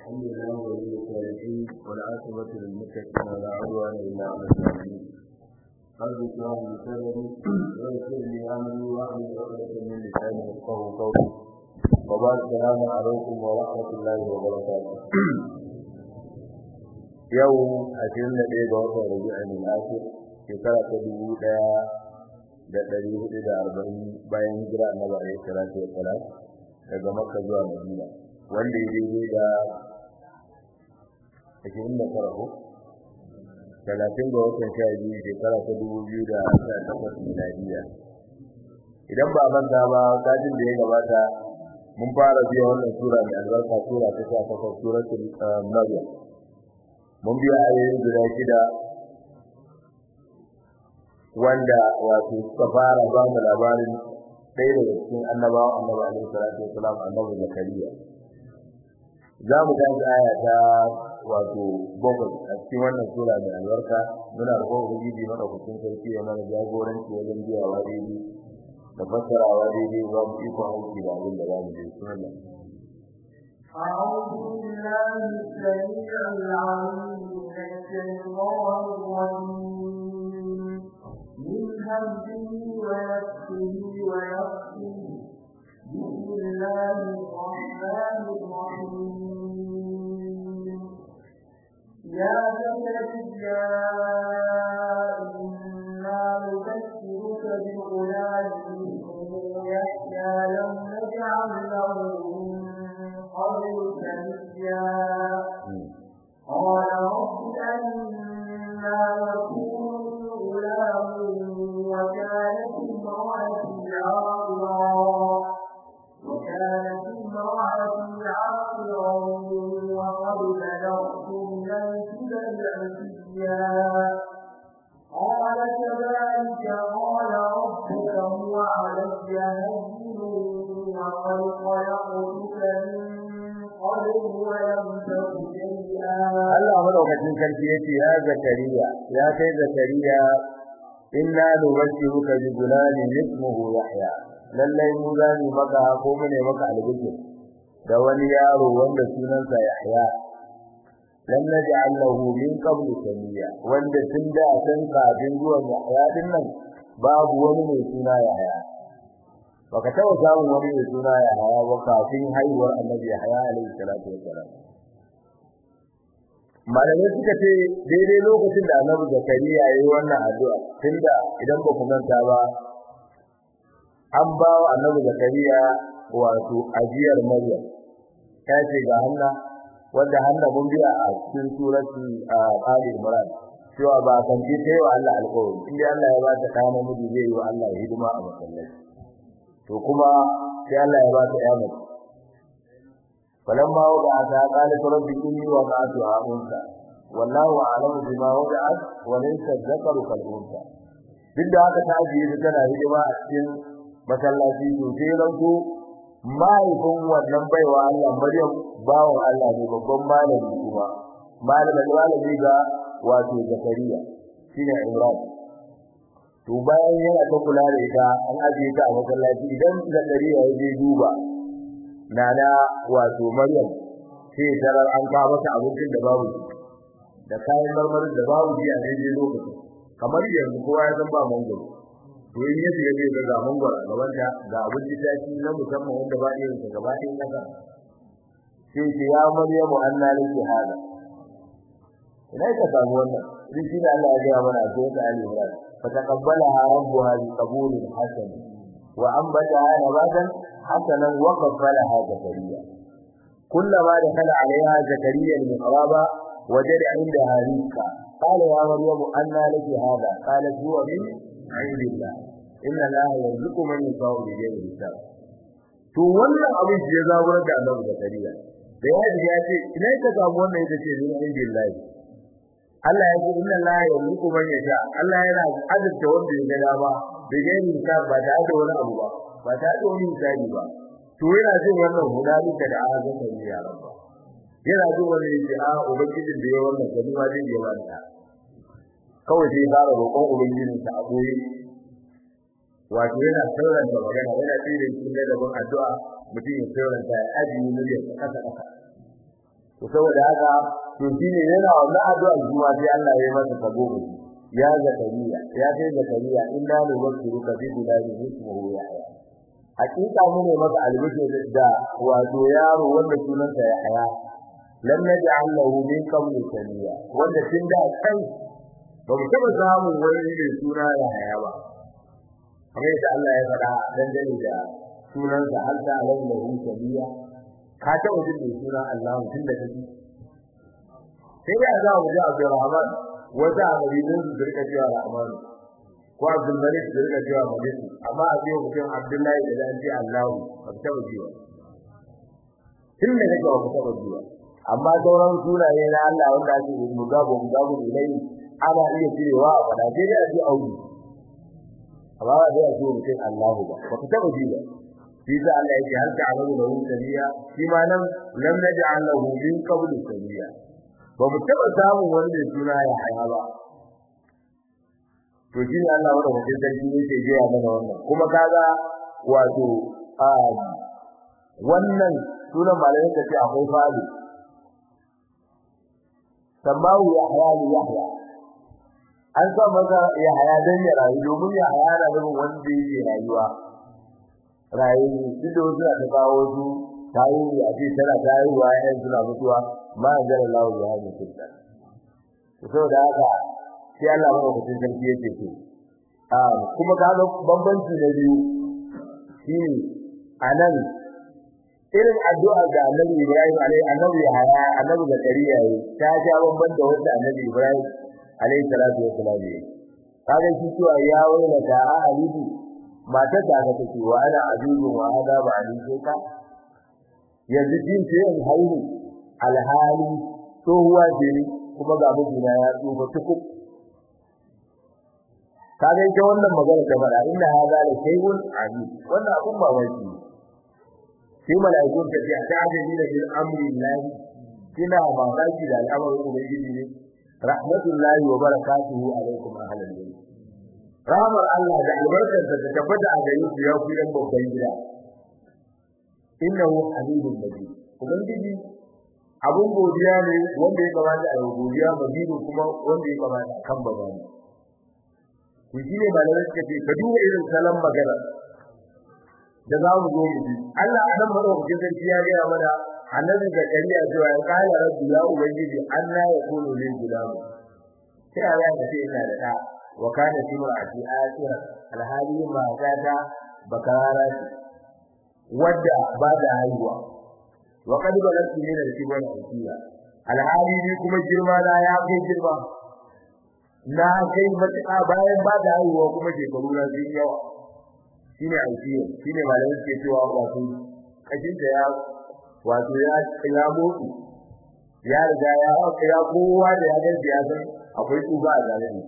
الحمد لله ولي الصالحين والعاقبة للمتقين ولا عدوان إلا على الظالمين قلب اشرح لي صدري ويسر لي أمري واحلل عقدة من لساني يفقهوا قولي وبعد السلام عليكم ورحمة الله وبركاته yau ashirin da ɗaya ga watan rabi'in al-akhir shekara ta dubu ɗaya da ɗari hudu da arba'in bayan hijira annabi alaihi salatu wa salam daga makka zuwa madina wanda ya daidai da ashirin da tara ko talatin ga watan sha biyu shekara ta dubu biyu da sha takwas miladiya idan ba manta ba satin da ya gabata mun fara biya wannan sura mai albarka sura ta sha takwas suratul maryam mun biya ayoyin guda shida wanda wato suka fara ba mu labarin ɗaya daga cikin annabawan annabi alaihi salatu wasalam annabi zakariya za mu tashi aya ta wato bakwai a cikin wannan sura mai albarka muna roƙon ubangiji madaukakin sarki ya mana jagoranci wajen biyawa daidai da fassarawa daidai ba mu iko aiki da abin da za mu je sunan أعوذ بالله السميع العليم من الشيطان الرجيم من همزه ونفسه ونفسه بسم الله الرحمن الرحيم يا زكريا إنا نبشرك بغلام اسمه يحيى لم نجعل له قبل سميا قال رب أنا يكون غلام وكانت امرأتي عاقرا وكانت امرأتي عاقرا وقد بلغت من الكبر عتيا قال كذلك قال ربك هو علي هين وقد خلقتك من قبل ولم تك شيئا Allah madaukakin sarki yace ya Zakariya ya kai Zakariya inna nubashiruka bi gulamin ismuhu Yahya lallai mu zani maka ko mu ne maka albishir da wani yaro wanda sunansa Yahya lam naj'al lahu min qablu samiya wanda tun da san kafin zuwan Yahya din nan babu wani mai suna Yahya baka taɓa samun wani mai suna Yahya ba kafin haihuwar Annabi Yahya alaihi salatu wassalam malamai suka ce daidai lokacin da Annabi Zakariya yayi wannan addu'a tunda idan ba ku manta ba an ba wa Annabi Zakariya wato ajiyar Maryam ta ce ga Hanna wanda Hanna mun biya a cikin surati Ali Imran cewa ba kan ji sai wa Allah alƙawari inda Allah ya ba ta ɗa namiji zai yi wa Allah hidima a masallaci to kuma sai Allah ya ba ta ƴa mace فلما وضعتها قالت رب إني وضعتها أنثى والله أعلم بما وضعت وليس الذكر كالأنثى duk da haka ta ajiye ta tana hidima a cikin masallaci to sai ranko mahaifin wannan baiwa Allah Maryam bawan Allah ne babban malami kuma malamin malami ga wato Zakariya shine Imran to bayan yana ta kula da ita an ajiye ta a masallaci idan Zakariya ya je duba nana wato Maryam sai tarar an kawo mata abincin da babu da kayan marmarin da babu ji a daidai lokacin kamar yanzu kowa ya san ba mangoro to in ya shiga zai ga mangoro a gaban ta ga abinci ta ci na musamman wanda ba irin ta gaba ɗayan kasa sai ce ya Maryam anna laki hada ina ka samu wannan shi shi ne Allah ya ga mana a cikin Ali Imran fa taqabbalaha rabbuha bi qabulin hasan wa anbataha nabatan حسنا وقبلها زكريا كلما دخل عليها زكريا المحراب وجد عندها رزقا قال يا مريم أنى لك هذا قالت هو من عند الله إن الله يرزق من يشاء بغير حساب to wannan abin da ya zaburar da Allah Zakariya da ya ji ya ce ina ka samu wannan ita ce min indillahi Allah ya ce inna Allah yarzuqu man yasha Allah yana azurta wanda ya ga dama da gani hisab ba da wani abu ba ba ta da wani misali ba to yana jin wannan hudalika da aka ga ya rabba yana jin wannan yace a ubangijin da ya wannan gani ma zai yi wannan kawai sai fara roƙon ubangijin sa a boye wato yana sauranta magana yana tsire cikin ladabin addu'a mutum ya sauranta ya ajiye muryar kasa kasa to saboda haka to shine yana wannan addu'a kuma sai Allah ya masa kabo ya zakariya ya kai zakariya inna nubashiruka bi bilali ismuhu yahya hakika mu ne maka albishir da wato yaro wanda sunansa yahya lam naj'al lahu min qabli samiya wanda tun da kai ba mu taba samu wani mai suna yahya ba kamar yadda Allah ya faɗa dangane da sunansa hal ta alam lahu samiya ka taɓa jin mai suna Allah tun da kake sai da za mu ji Abdurrahman wata abidin su rika cewa Rahman ko Abdul Malik su rika cewa Malik amma a biyo mutum Abdullahi da dan ji Allah ba ta taɓa jiwa tun da kake ba ta taɓa jiwa amma sauran sunaye na Allah wanda ake mugabo mugabo ilai ana iya cewa a fada sai dai a ji auri amma ba dai a ce mutum Allah ba ba ta taɓa jiwa shi da Allah yake har ta'amalu lahu sabiya shi ma nan lam naj'al lahu min qabl sabiya ba mu taba samun wani mai suna ya haya ba to shi ne Allah wanda mutum sarki yake gaya mana wannan kuma kaga wato a wannan sunan malamin da ce akwai fali samawu ya haya ni yahya an sa masa ya haya dan ya rayu domin ya haya na nufin wanda yake rayuwa rayu duk da wasu da kawo su tayi a ce tana tayuwa yayin suna mutuwa ma anzal Allah ya hadi sultan to da haka sai Allah ba ku cikin sarki yake ce a kuma kaga bambanci da biyu shine anan irin addu'a ga Annabi Ibrahim alaihi annabi haya annabi Zakariya yi ta ja bamban da wanda Annabi Ibrahim alaihi salatu wassalam yi kaga shi cewa ya wani da alibi matar da aka take wa ana ajuzu wa hada ba ali sai ka yanzu jin ce in haihu alhali tsohuwa ce ne kuma ga mijina ya tsufa tukuk kaga ita wannan magana ta fara inna hada la shay'un ajib wannan abun ba wai sai malaikun ta ce a ta'ajabi da bil amri llahi kina mamaki da al'amarin ubangiji ne rahmatullahi wa barakatuhu alaikum ahlal bayt rahmar Allah da albarkarsa ta tabbata a gare ku ya ku yan babban gida innahu hamidun majid ubangiji abun godiya ne wanda ya kamata a godiya majid kuma wanda ya kamata a kan babani to shine malamai suka ce ka duba irin salon magana da za mu zo mu ji Allah a nan madaukakin sarki ya gaya mana annabi da kariya cewa ya kala rabbi ya ubangiji anna yakunu lil gulam sai Allah ya ce ina da da wa kana timra'ati akira alhali ma gata bakara wadda ba da haihuwa wa kad balatu min al-kibar asiya alhali ni kuma girma na ya kai girma na kai matuƙa bayan ba da haihuwa kuma shekaru na sun yawa shine aisiya shine malamin ke cewa wato kashin da ya wato ya ya mutu ya riga ya ya kowa da ya gaji ya san akwai tsuba a zalimi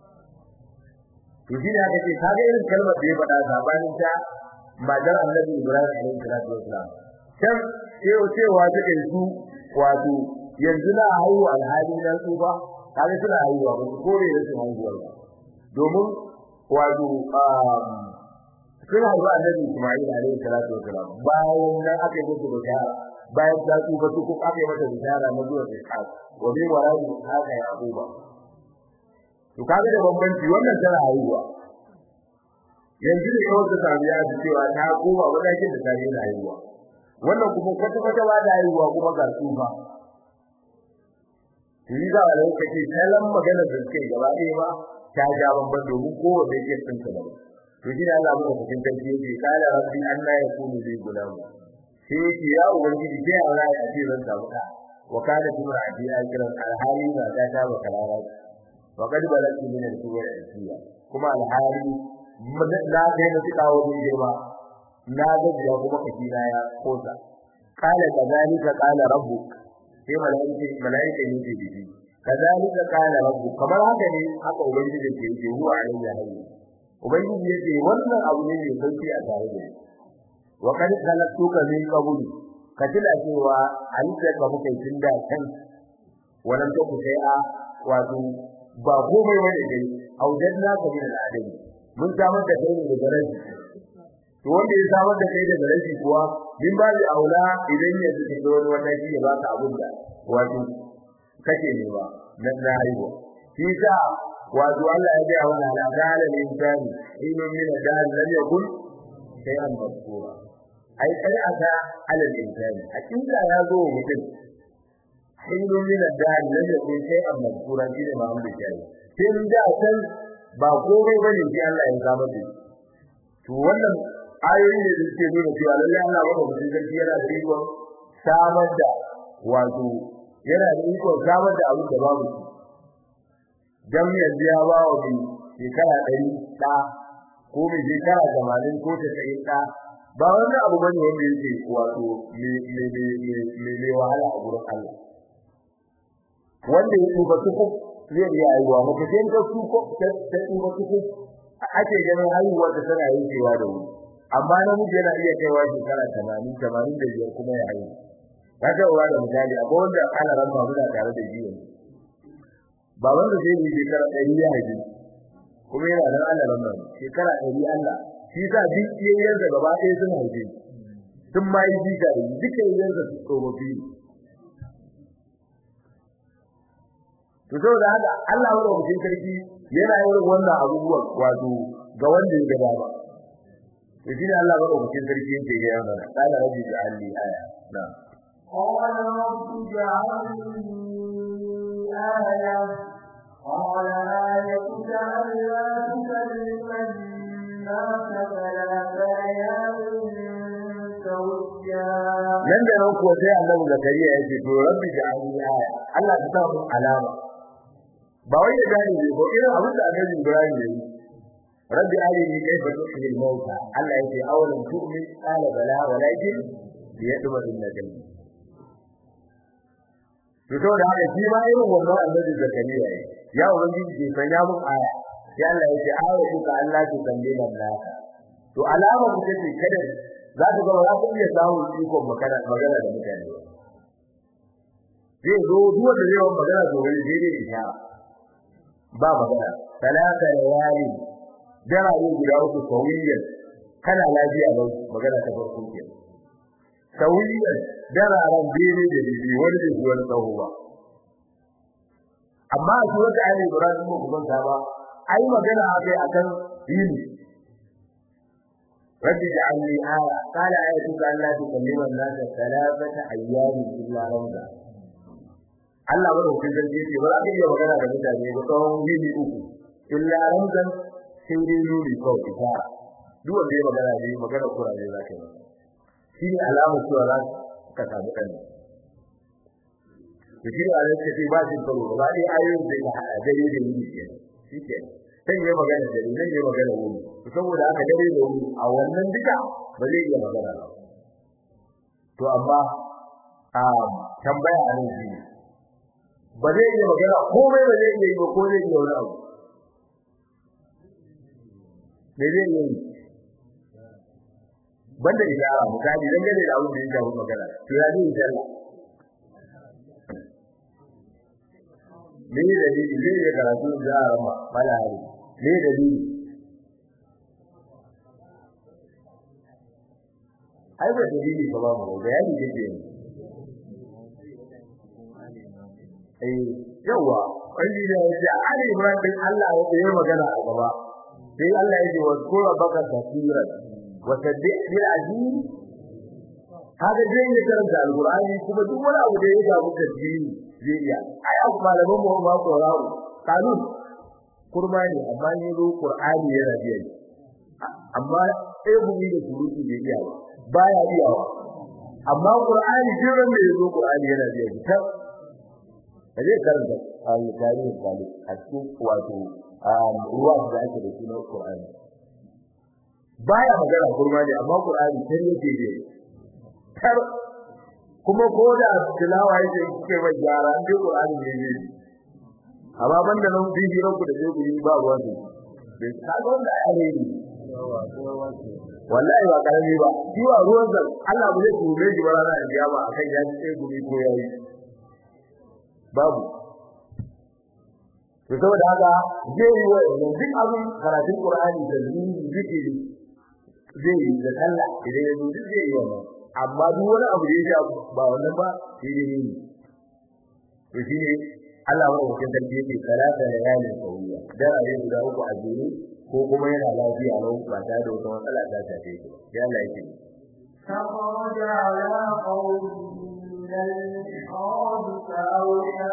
to shi ne aka ce kaga irin kalmar da ya faɗa sabanin ta matar annabi Ibrahim alaihi salatu wasalam can sai cewa take su wato yanzu na haihu alhali na tsufa kaga suna haihuwa ba ko ne su haihuwa ba domin wato sun haihu annabi Ismail alaihi salatu wasalam bayan nan aka yi musu bishara bayan ta tsufa su kuma aka yi mata bishara na zuwa Ishaq wa bi wara'i haka Yaquba to kaga da bambanci wannan tana haihuwa yanzu da yawan ta tabiya da cewa ta koma wadakin da ta yi haihuwa wannan kuma kwata kwata ba da haihuwa kuma ga tsufa yi da wani kake kallon magana da suke gaba ɗaya ba ta ja bamban domin kowa bai iya tsinta ba to shi ne Allah muka cikin kanki yake kala rabbi anna yakunu li gulam sai yake ya ubangiji sai Allah ya ce zan samu da wa kana timra'ati akiran alhali na ta ta ba kalala wa kad balati min al-kibar al-asiya kuma alhali na kai na tuka wajen girma na gajiya kuma kashi na ya kosa kala kazalika kala rabbuk sai malaika malaika ne ke bibi kazalika kala rabbuk kamar haka ne haka ubangiji ke yi huwa alayhi hayy ubangiji yake wannan abu ne mai sauki a tare da wa kad khalaqtuka min qabl katila cewa halitta ka muke tun da kan wannan to sai a wato ba komai wani dai aujanna ka min al-adam mun samar da kai daga rashi to wanda ya samar da kai daga rashi kuwa min ba da aula idan ya ji da wani wata shi ya baka abin da wato kake ne ba na na haihuwa shi sa wato Allah ya ga wannan la dala lil insani inu min dal lam yakun shay'an mazkura ai kai aka ala lil insani hakika ya zo mutum inu min dal lam yakun shay'an mazkura shi ne Muhammad kai tun da san ba komai bane shi Allah ya zama da to wannan ayoyi ne da suke nuna cewa lallai Allah ba mutum sarki yana da iko samar da wato yana da iko samar da abin da babu shi dan yanzu ya ba wa bi shekara ɗari ɗa ko mai shekara tamanin ko tasa'in ɗa ba wani abu bane wanda yake wato me wahala a gurin Allah wanda ya tsufa tuku zai iya haihuwa mace sai ta tsufa ta tsufa tuku ake ganin haihuwa ta tana yankewa da wuri amma namiji yana iya kaiwa shekara tamanin tamanin da biyar kuma ya haihu kaga uwa da misali akwai wanda ana ran ba muna tare da jiya ba wanda zai yi shekara ɗari ya haihu kuma yana nan ana ran ba shekara ɗari Allah shi sa duk yayin da gaba ɗaya sun haife sun ma yi jika da duka yayin da su tsofaffi to saboda haka Allah wa mutum sarki yana yin wannan abubuwan wato ga wanda ya gaba ba to shi ne Allah wa mutum sarki yake ga yana kana rabbi da alli aya na قال رب اجعل لي آية قال آيتك ألا تكلم الناس ثلاث أيام سويا nan da nan kuwa sai annabi zakariya ya ce to rabbi ja'alni aya Allah ka sa mun alama ba wai ya gane ne ko irin abin da annabi Ibrahim ya yi rabbi arini kayfa tuhyi al-mauta Allah ya ce awalan tu'min qala bala walakin liyadma al-najm to to da haka shi ma irin wannan annabi zakariya ya ya ubangiji ke sanya mun aya sai Allah ya ce aya ka Allah ki kallima naka to alama ku take kada za ka ga za ku iya samun ikon magana magana da mutane zai zo duk wanda zai yi magana to wani zai ne ya ba magana talaka layali dara ne guda uku sawiyan kana lafiya ba magana ta farko ke sawiyan dara ran bene da bibi wani da wani tsawo ba amma a cikin wata ayi Ibrahim ko kuma ta ba ai magana akai akan yini رب اجعل لي آية قال آيتك أن لا تكلم الناس ثلاثة أيام إلا رمضا Allah ba da hukun zargi ce ba za ka iya magana da mutane ba tsawon yini uku illa ramzan sai dai nuri kawai ita duk wanda ya magana ne magana kura ne za ka yi shi ne alamar cewa za ka samu ɗan da shi ne a yanzu ce ba shi karo ba ɗaya ayoyin da ya haɗa dare da yini ke shi ke sai ya magana da ni zai magana wuri saboda haka dare da wuri a wannan duka ba zai iya magana ba to amma a tambaya a nan shi ba zai iya magana komai ba zai iya yi ba ko zai iya wani abu me zai iya yi banda ishara misali dan gane da abin da ya shafi magana to ya zai sallah me ne dalili zai iya karatu da arama mala hari me dalili ai ba dalili ba ba mu bayani yake ne eh yawa wani da ya ce ali ibrahim bin Allah ya yi magana a gaba sai Allah ya ce wa kura baka tafsiran wa tabi' bil azim haka zai yi karanta alqur'ani kuma duk wani abu da ya ga muka dini zai iya ai abu malaman mu ba ko rawu kanun kurma ne amma ne zo qur'ani yana biya amma sai gumi da surutu bai iya ba baya iyawa amma qur'ani jiran da yazo qur'ani yana biya ta kaje karanta al-tarihi kali a cikin wato ruwa da ake da shi na qur'ani baya magana kurma ne amma qur'ani sai yake biya tar kuma ko da tilawa yake kike ba gyara dai qur'ani ne ne amma banda nan bi hirar ku da zai ku yi ba ruwa ne bai ka ga wanda ya ne wallahi ba karami ba shi wa ruwan zan Allah ba zai tube shi ba ranar kiyama akan ya ci sai gumi ko yayi babu to saboda haka zai yi wa duk abin karatun Qur'ani da zikiri zai yi da Allah idan ya zo duk zai yi wannan amma duk wani abu da ya ba wannan ba sai dai ne to shine Allah wa wakil sarki yake salata da yalin sauya dan ayi guda uku a jere ko kuma yana lafiya lau ba ta da wata matsala ta tafe shi ya Allah yake فخرج على قومه من المحراب فأوحى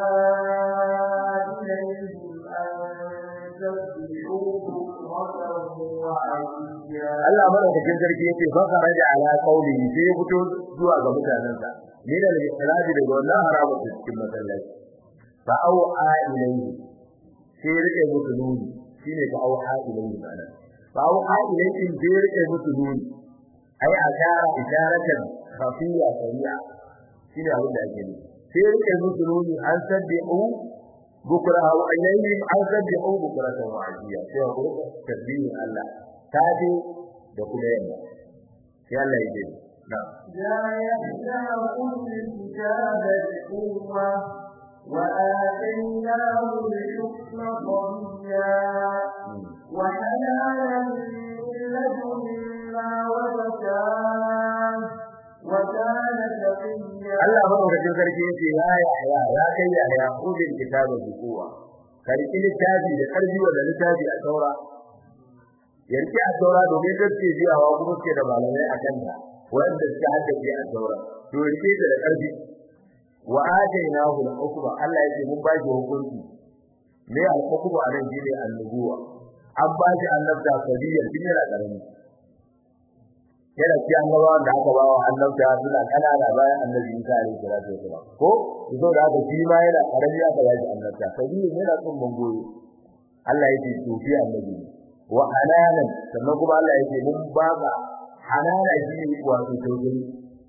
إليهم أن سبحوا بكرة وعشيا Allah madaukakin sarki yake fa kharaja ala qaulihi sai ya fito zuwa ga mutanensa min al-ikhraji daga wannan haraba cikin masallaci fa au'a ilayhi sai ya rike musu nuni shine fa au'a ilayhi bana fa au'a ilayhi sai ya rike musu nuni ai ashara isharatan khafiya sari'a shine abin da ake nufi sai ya rike musu nuni an sabbihu bukra wa ilayhi an sabbihu bukra wa ajiya sai ya kurka tasbihin Allah tafi da kuma yamma sai Allah ya ce na لا يحزنكم الكتاب بقوة وآتيناه الحكم صبيا وحنانا من لدنا وزكاة وكان تقيا Allah madaukakin sarki yace ya ya ya kai ya ya kudin kitaba bi kowa karki littafi da karbi wa littafi a saura yarki a saura domin gaske biyawa kuma suke da malamai a kanta wanda suka haddace a saura to yarki da karbi wa atainahu al-hukma Allah yake mun ba shi hukunci me al-hukmu anan shine annubuwa an ba shi annabta sabiyar tun yana karami yana ci annabawan da aka bawa annabta suna kanana bayan annabi Isa alaihi salatu wasalam ko idan da aka shi ma yana karami aka ba shi annabta sabiyar yana tsun bangoyo Allah yake tofi annabi wa hananan sannan kuma Allah yake mun ba ka hanana shi ne wato tausayi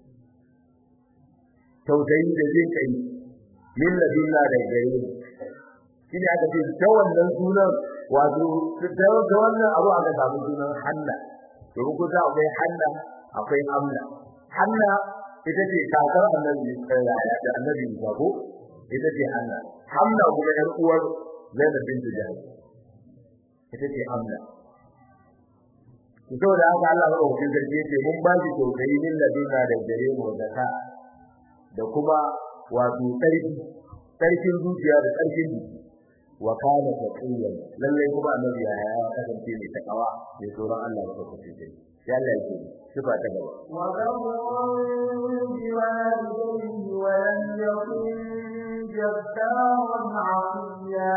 tausayi da zai kai min ladunna da gare mu shine aka ce ta wannan sunan wato ta wannan abu aka samu sunan Hanna domin ko ta akwai Hanna akwai Hamna Hanna ita ce kakar annabi da annabi Isa ko ita ce Hanna Hamna kuma yar uwar Zainab bint Jahsh ita ce Hamna saboda haka Allah ya rubuta sarki ce mun ba shi tausayi min ladunna da gare mu da ka da kuma wato tsarki tsarkin zuciya da tsarkin jiki wa kana taqiyan lalle kuma annabi ya ya kasance mai takawa mai tsoron Allah da kasance sai ya Allah ya ce sifa ta gaba wa barran biwalidayhi wa lam yakun jabbaran 'asiya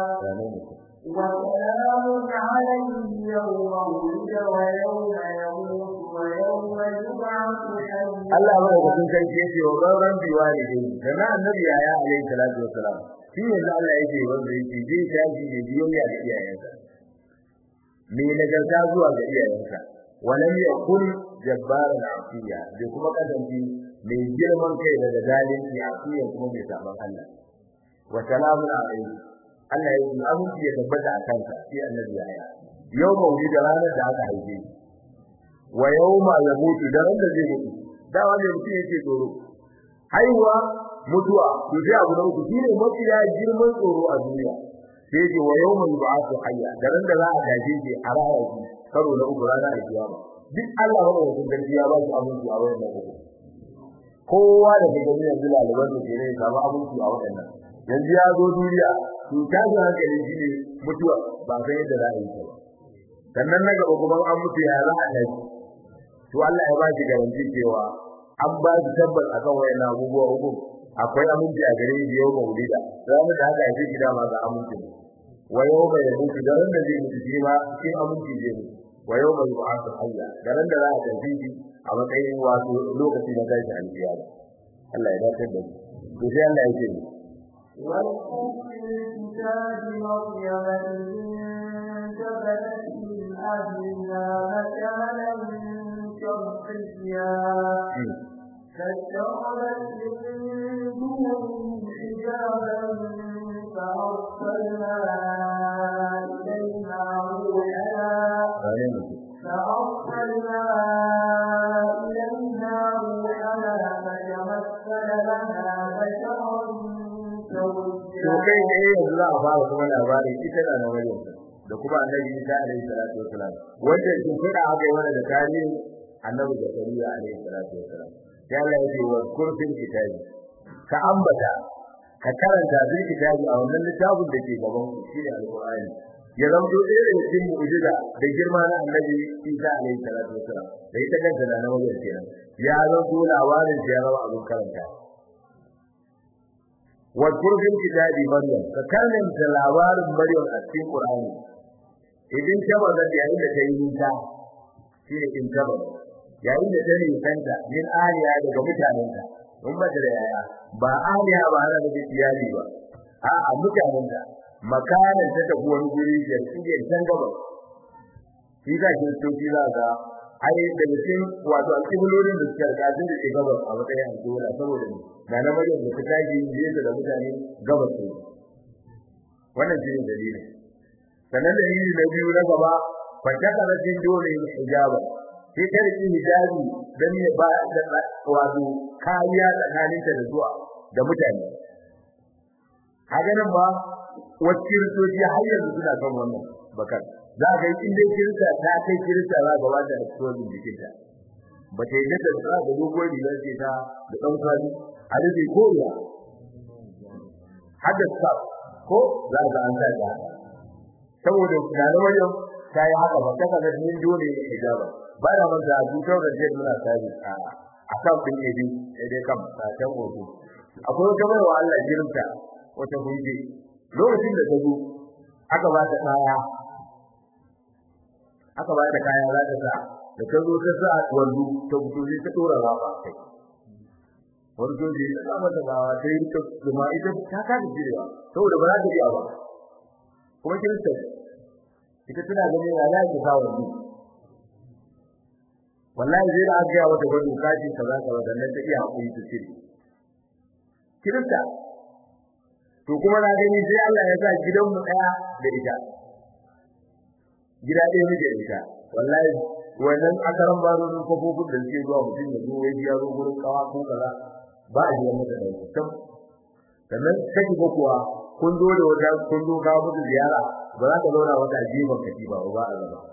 وسلام عليه يوم ولد ويوم يموت ويوم يبعث حيا Allah ba da kun kai ce wa barran biwalidayhi kana annabi ya ya alaihi salatu wassalam shi ne Allah yake wanda yake je tashi ne biyayya da iyayensa me nagarta zuwa ga iyayensa walam yakun jabbaran asiya bai kuma kasance mai girman kai da zalunci asiya kuma mai saban Allah wa salamun alaihi Allah ya yi aminci ya tabbata a kansa sai annabi ya ya yau mauli da ranar da aka haife wa yawma yamutu da ran da zai mutu da wanda mutum yake tsoro haihuwa mutuwa to sai abu na uku shine mafi ya girman tsoro a duniya sai ce wa yawma yub'athu hayya da ran da za a gaje shi a raya shi karo na uku rana a kiyama duk Allah ba wannan garbi ya ba shi aminci a wannan uku kowa da daga ne yanzu lalaban da ke ne ya samu aminci a wannan yanzu ya zo duniya to ta ga hankali shine mutuwa ba san yadda za a yi ta ba sannan na gaba kuma an mutu ya za a tashi to Allah ya ba shi garanti cewa an ba shi tabbas akan wayannan abubuwa uku akwai aminci a gare shi yau maulida ranar da haka yake gida ma ga aminci wa yau mai mutu da ran da zai mutu shi ma cikin aminci zai mutu wa yau mai ba'atu hayya da ran da za a tafi shi a matsayin wato lokaci na tashi alkiyama Allah ya dace da mu to sai Allah ya ce واذكر في الكتاب مريم إذ انتبذت من أهلها مكانا شرقيا فاتخذت من دونهم حجابا فأرسلنا إليها روحنا فأرسلنا إليها روحنا فتمثل لها بشرا to kai ne yanzu za a fara kuma labarin ita da na wajen da kuma annabi Isa alaihi salatu wasalam wanda kin fada haka yana da tarihi annabi zakariya alaihi salatu wasalam sai Allah ya ce wa kurfin kitabi ka ambata ka karanta bil kitabi a wannan littafin da ke gaban ku shine alqur'ani ya zamto ɗaya daga cikin mu'jiza da girma na annabi Isa alaihi salatu wasalam da ita kanta da nawa kenan ya zanto labarin ya zama abin karanta wa kurfin kitabi maryam ka karanta labarin maryam a cikin qur'ani idan ta bazan yayin da ta yi nisa shi ne in ta bazan yayin da ta nisanta min aliya daga mutanenta in ba da yaya ba aliya ba ana da iyali ba a a mutanenta makanan ta tafi wani guri da suke can gaba shi za ki so shi za ga ai da cikin wato alƙiblorin da suka rika sun da ke gabas a matsayin alƙibla saboda ne na na maryam da ta tashi nesa da mutane gabas ne wannan shi ne dalilin sannan da yi na biyu na gaba fatakara jin dole hijaba sai ta riki hijabi dan ya ba da wato kariya tsakaninta da zuwa da mutane kaga nan ba wacce kiristoci har yanzu suna kan wannan bakar za ga in dai kirista ta kai kirista za ga wanda da tsohon jikinta ba ta yi da za ga dogon rigar ce ta da ɗan kwali a rufe ko ya haddasa ko za ga an sa ta saboda na wajen ta yi haka ba ta kaga min dole ne hijaba ba da man da dutar da zai muna tsari a akan bin ebi sai dai kam ta ta hoto akwai wata mai wa Allah jirinta wata hunje lokacin da ta zo aka ba ta kaya aka ba ta kaya za ta sa da ta zo ta sa wallu ta fito sai ta dora rawa kai wani soji ta sa mata ba ta yi ta kuma ita ta kada jirewa saboda ba za ta iya ba kuma kirista ita tana ganin ya zaki sa wallu wallahi zai da aka wata gwado kaji kaza kaza dan nan ta iya hakuri ta ce kirista to kuma na gani sai Allah ya sa gidan mu daya da ita gida ɗaya muke da ita wallahi wannan akaran baro ne kofofin da suke zuwa mutum ya zo wai ya zo gurin kawa ko kaza ba a jiya mata da ita sannan take ko kuwa kun zo da wata kun zo kawo mutu ziyara ba za ka zauna wata jiban kati ba ba a zama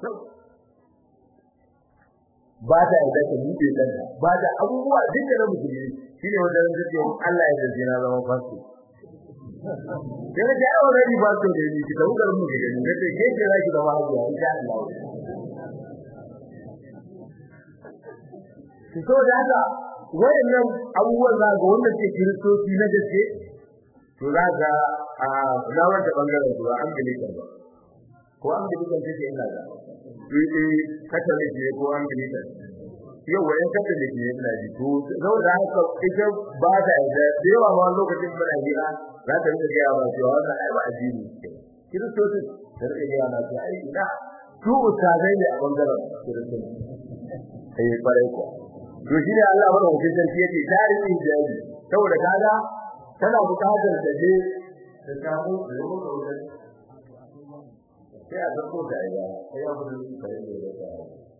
ba ta yadda ta buɗe kanta ba ta abubuwa duk da na musulmi shine wanda zan ce Allah ya dace na zama fasto sai da ya already fasto da ni ki tawo garin mu ki gani da ke ke za ki zama hajiya insha Allah ki so da haka wayannan abubuwan za ga wanda ke kiristoci na gaske to za ga a na wanda bangaren su an bilika ba ko an bilika take ina da eh catholic ne ko an bilika yau wayan catholic ne ina ji to zau da haka ita ba ta da yawa ma lokacin muna hira za ta rika ga ba cewa wannan ai ba addini kiristoci da rika ga na ce ai ina su ustazai ne a bangaren kiristoci eh fare ko to shi ne Allah wannan hukuncin sarki yake tarihi jaji saboda kaga tana buƙatar da je da samu da yau da wurin sai a zako da ya sai ya gudu da ya da ta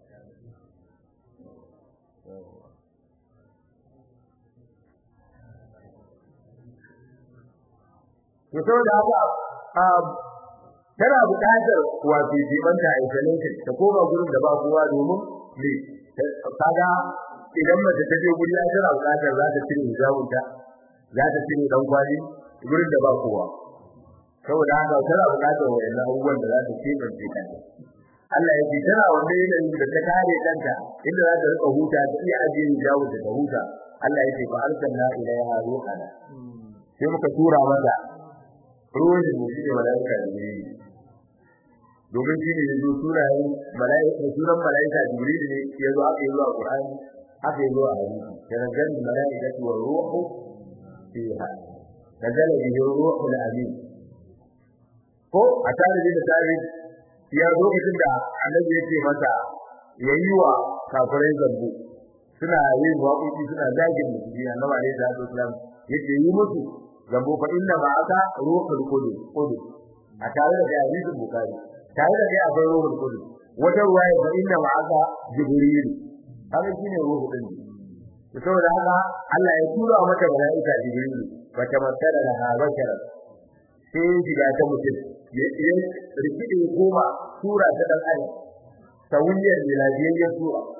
to saboda haka tana buƙatar wato jibanta isolation ta koma gurin da ba kowa domin ne kaga idan mace ta je guri tana buƙatar za ta cire hijabinta za ta cire dan kwali gurin da ba kowa saboda haka tana buƙatar wayannan abubuwan da za ta kebance kanta Allah ya ce tana wanda yanayin da ta kare kanta inda za ta rika huta ta iya ajiye hijabinta ta huta Allah ya ce fa arsalna ilaiha ruhana sai muka tura mata ruwan da shi ne malaika jibril domin shi ne yazo sunayen malaika sunan malaika jibril ne yazo aka yi zuwa qur'ani aka yi zuwa hadisi kana gan malaikatu wa ruhu fiha nazala bihi ruhul amin ko a tare da tare ya lokacin da annabi yake masa yayi wa kafirai zambo suna yin waƙoƙi suna zagin musulmi annabi alaihi salatu wasallam yake yi musu zambo fa inna ma'aka ruhul qudus qudus a tare da hadisin bukhari tare da kai akwai ruhul qudus wata ruwaya fa inna ma'aka jibril haka shine ruhul din saboda haka Allah ya tura mata malaika jibril fa tamassala laha bashara sai shiga ta mutum ya rikide goma sura ta dan adam tawiyar miladiyya sura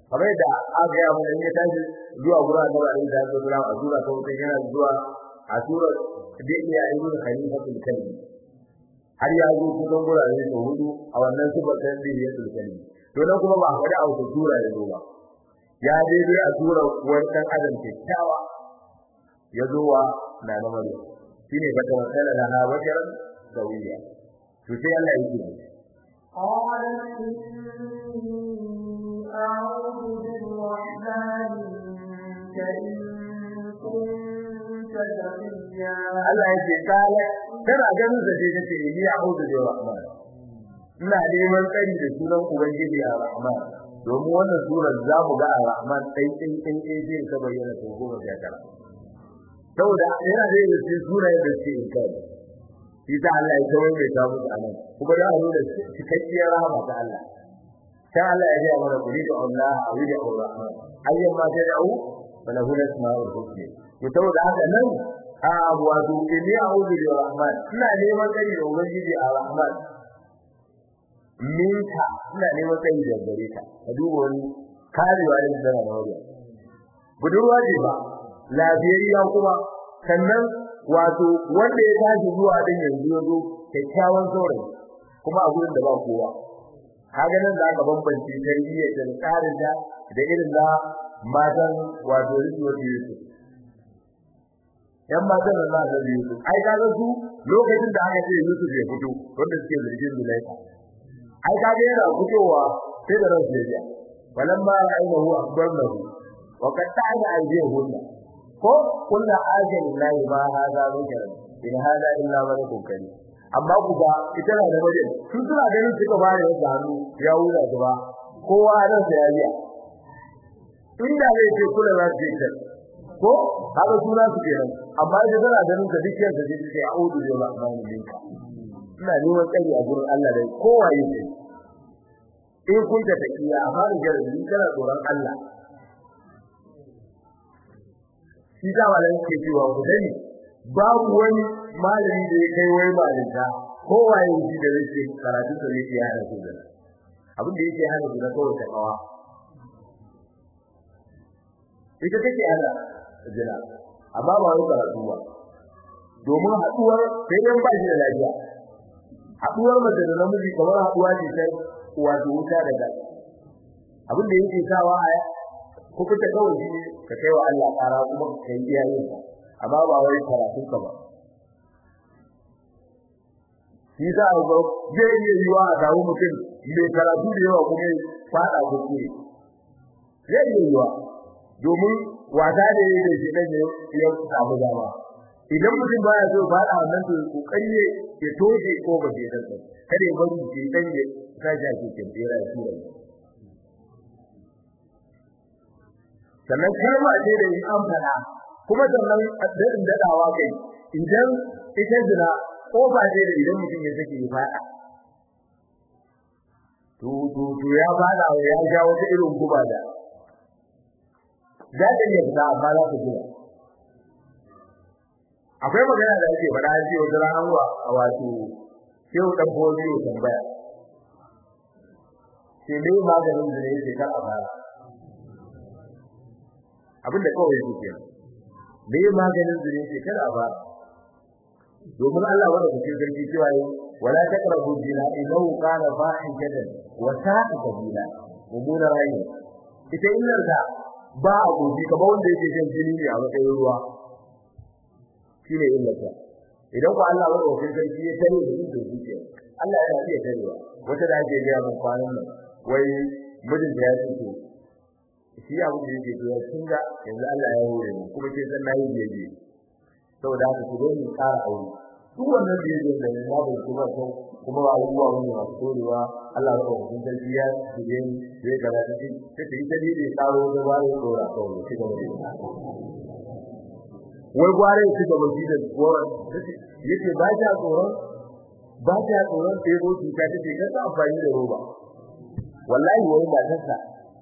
kamar da aka yi mana in ya tashi zuwa gurin annabi alaihi salatu wasallam a sura ta wuce yana zuwa a sura da iya ibn khalifatul kalbi har ya zo kusan gurare da hudu a wannan sifar ta bihiyatul kalbi to nan kuma ba a faɗi a wata sura ya zo ba ya daidai a sura wani ɗan adam kyakkyawa ya zo wa na na maryam shine bata wasala da ha basharan sawiya to sai Allah ya ce قالت إني أعوذ بالرحمن منك إن كنت تقيا Allah ya ce kala tana ganin sa sai tace ni a'udhu bi rahman ina neman tsari da sunan ubangiji a rahman domin wannan surar za mu ga a rahman sai sai sai sai sai ta bayyana ta goma sha tara saboda yana da yin sai sunayen da suke in kai shi ta Allah ya kawai mai ta musu anan kuma da a nuna cikakkiyar rahama ta Allah sai Allah ya ga mana kuli da Allah a wuri da rahman ayyan ma ta da'u wala hu asma'ul husna to saboda haka nan a wato inni a'udhu bi rahman ina neman tsari da ubangiji a rahman minka ina neman tsari da gare ka ka duba wani karewa da zama na wajen budurwa ce ba lafiyayya kuma sannan wato wanda ya tashi zuwa din yanzu yazo kyakkyawan saurayi kuma a gurin da ba kowa kaga nan da aka bambance tarbiyyar da tsarin da da irin da matan wato rikuwa da Yusuf yan matan da za a Yusuf ai kaga su lokacin da aka ce Yusuf ya fito wanda suke zargin Zulaika ai kaga yana fitowa sai da ransu ya ji walamma ra'aynahu akbarnahu wa qad ta'ala aydihunna ko kullu ajin lillahi ma hada zikran in hada illa malakun karim amma ku ga ita na da wajen su suna ganin suka bare wata hannu ya wura gaba kowa ran sa ya biya inda zai ce kula za su ce ko haka suna su kenan amma idan tana ganin ka dukkan da zai ce a'udhu bi rahmanin minka ina neman tsari a gurin Allah dai kowa yake in kun ta takiya amma da jarabi kana tsoron Allah shi da wala yake cewa ku dani babu wani malami da ya kai wai malinta kowa yake da yake karatu da yake hana su da abin da yake hana su da kawai ta kawa ita take hana jira amma ba wai karatu ba domin haduwar sai dan ba shi da lafiya haduwar mace da namiji kamar haduwa ce ta wato wuta da gas abin da yake sawa a ko kuka kawai shi ka kai wa Allah ƙara kuma ka kai iyayen ka amma ba wai karatu ka ba shi za a ga zai iya yiwa a samu mutum mai karatu da yawa kuma fada kuskure zai iya yiwa domin wata da yake da shi dan ya samu dama idan mutum baya so fada wannan to kokari ne ya toje ko ba ke da kada ya bari shi dan ya sashi a cikin tsira shi ne sannan kalma ce da in an fada kuma sannan dadin dadawa kai idan ita jira ko ba ce da idan mutum ya sake ya fada to to to ya fada ya ja wata irin guba da za ta iya fita amma za ta gina akwai magana da ake faɗa an ce wata ran wa a wato shehu dan bozi ya tambaya ce me maganin da yake kar a fara abinda kawai yake kenan me maganin da yake kar a fara domin Allah wanda kuke garki cewa yi wala taqrabu zina innahu kana fahishatan wa sa'a sabila mumuna rayu ita illar da ba a gobe kamar wanda yake jin jini ne a matsayin ruwa shine illarsa idan ku Allah wanda kuke garki ya tare da yin zuciya Allah yana iya tarewa wata da ake ga mun kwanan nan wai mijin da ya ce to shi abu da yake to kin ga yanzu Allah ya hore mu kuma ke san nayi jeje saboda haka ku zo mu ƙara aure duk wannan da yake da babu kuma ko kuma ba abubuwa wani masu dorewa Allah ya kawo mun dalili ya je je ga da shi sai ta yi dalili karo da ba ya dora kawai shi gaba da wai gware shi gaba da gora yace ba ta tsoron ba ta tsoron sai go cuta take ga ta amfani da roba wallahi wai ba ta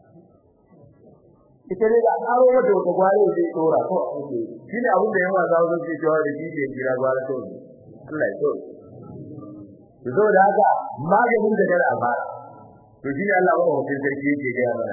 ita ne da karo wata wata gware zai dora ko shi ne abin da yawa za su ce cewa da shi ke jira gware to Allah ya so to da haka maganin da kada a fara to shi ne Allah ba mutum sarki yake ga mana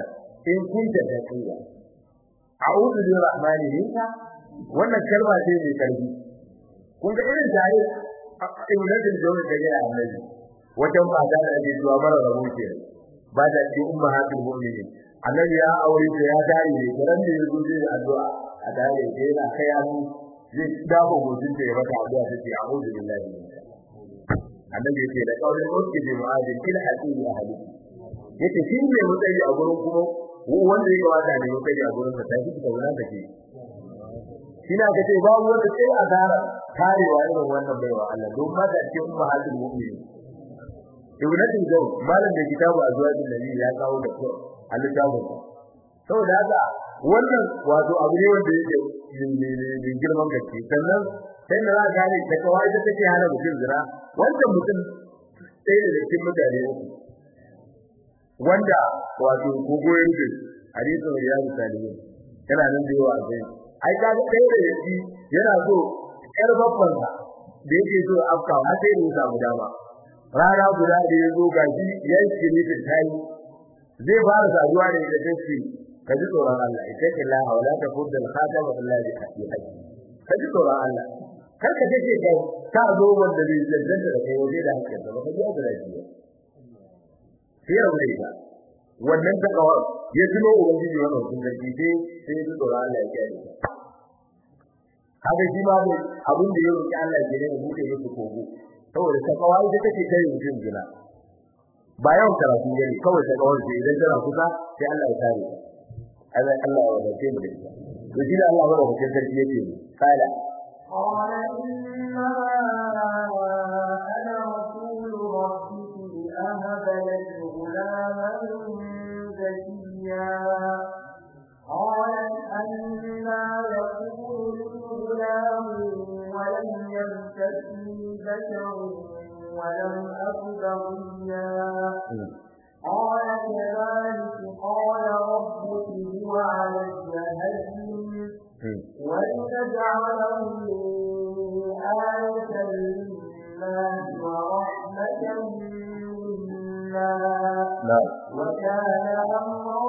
in kunta taqiya a'udhu bi rahmani minka wannan kalma ce mai karfi kun ga irin tare ibnatul jawab da ya annabi wajen mata da ake zuwa mara rabo ke ba da ce ummahatul mu'minin annabi ya aure ta ya tare ne kiran da yazo zai addu'a a tare da yana kai hannu zai dafa gojin da ya baka addu'a take a'udhu billahi minka annabi yake da kaulin uski bi mu'adin ila hadisi ahli yace shi ne mutsayi a gurin kuma wanda ya wata ne mutsayi a gurin sa tafi da wannan take shi na kace babu wanda sai a gara karewa irin wannan baiwa Allah don ma da ce umma hadin mu'mini ibnatin jaw malam da kitabu azwajin nabi ya kawo da ko al-kitabu saboda haka wannan wato abu ne wanda yake din girman gaske sannan sai da za gane da kawai da take hana mutum zina wannan mutum sai da cikin mutane uku wanda wato gogoyen da hadisin ya misali yana nan da yawa sai ai ka ga kai da yake yana so yar babban sa da yake so afka har sai ya samu dama rana guda da ya zo gashi yanki ne da tayi zai fara saduwa da ita take ka ji tsoron Allah ita ke la hawla ta fudda al-khatam billahi haqqi ka ji tsoron Allah kar ka take kai ka zo wanda zai jaddada da kai waje da hakkin ba ka ji da lafiya sai ya wuce ka wannan takawar ya tuno ubangiji wannan sun gaji sai sai ya tsoron Allah ya kiyaye haka shi ma ne abin da ya roki Allah ke ne ya bude musu kogo saboda takawa ita take kai mutum jina ba yawan karatu ne kawai takawar ce idan tana kusa sai Allah ya kare Allah Allah ya wadace mu da ita to shi da Allah ba da kusa sarki yake kala قال إنما أنا رسول ربك لأهب لك غلاما زكيا قالت أنا يكون لي غلام ولم يمسسني بشر ولم أك بغيا قال كذلك قال ربك هو علي هين ولنجعله آية للناس ورحمة منا وكان أمرا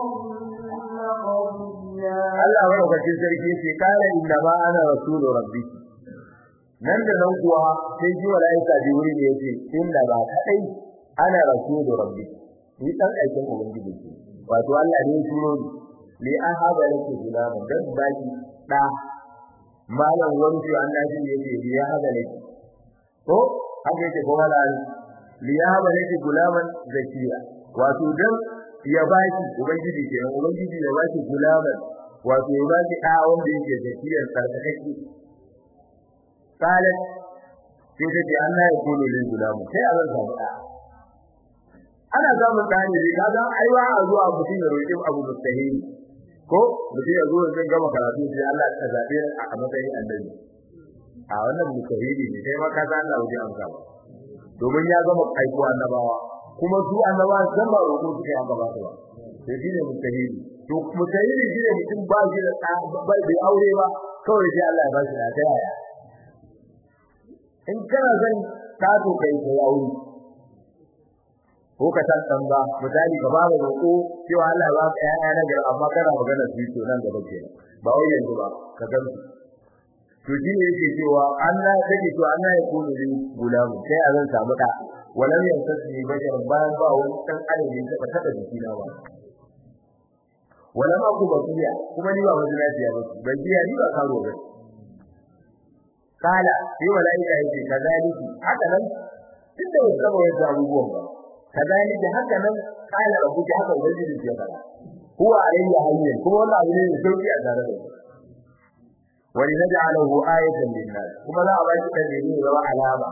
قضيا Allah madaukakin sarki ce kala inna ma ana rasulu rabbi nan da nan kuwa sai ji malaika jibril ne yace inna ba kadai ana rasulu rabbi ni dan aikin ubangiji ce wato Allah ne ya turo ni li ahaba laki gulama dan baki da malam wani shi annabi yake li ahaba laki ko haka yake ko wala li ahaba laki gulaman zakiya wato dan ya baki ubangiji ke ubangiji ya baki gulaman wato ya baki da wanda yake zakiyar sarkake qalat sai ta ce Allah ya kullu lil gulamu sai Allah ya faɗa ana samun tsani ne kaga aiwa a zuwa mutum ya roƙi abu mustahili ko mutum ya zo zai gama karatu sai Allah ya zabe a matsayin annabi a wannan mustahili ne sai ma ka san Allah wajen amsa ba domin ya gama aiko annabawa kuma su annabawa san ba roƙo suke aka ba su ba sai shine mustahili to mustahili shine mutum ba shi da ba bai aure ba kawai sai Allah ya ba shi da ta yaya in kana zan ta to kai kai aure ko ka san san ba misali ka bada roƙo cewa Allah ya baka ƴaƴa na gari amma kana magana su to nan gaba ke ba wai yanzu ba ka gan su to shi ne yake cewa Allah take to Allah ya kunu ni gulamu sai a zan samu da walam yansasni bashar bayan ba wani dan adam da ya taba jiki na ba walam aku bakiya kuma ni ba wani lafiya ba ban biya ni ba karo ba kala sai malaika yake kazaliki haka nan tunda ba saba wani abubuwan ba kazalika haka nan kala rabbuka haka ubangiji ya fara huwa alayya hayyin kuma wannan abu ne mai sauki a tare da wani naj'aluhu ayatan lin-nas kuma za a ba shi kan ne zama alama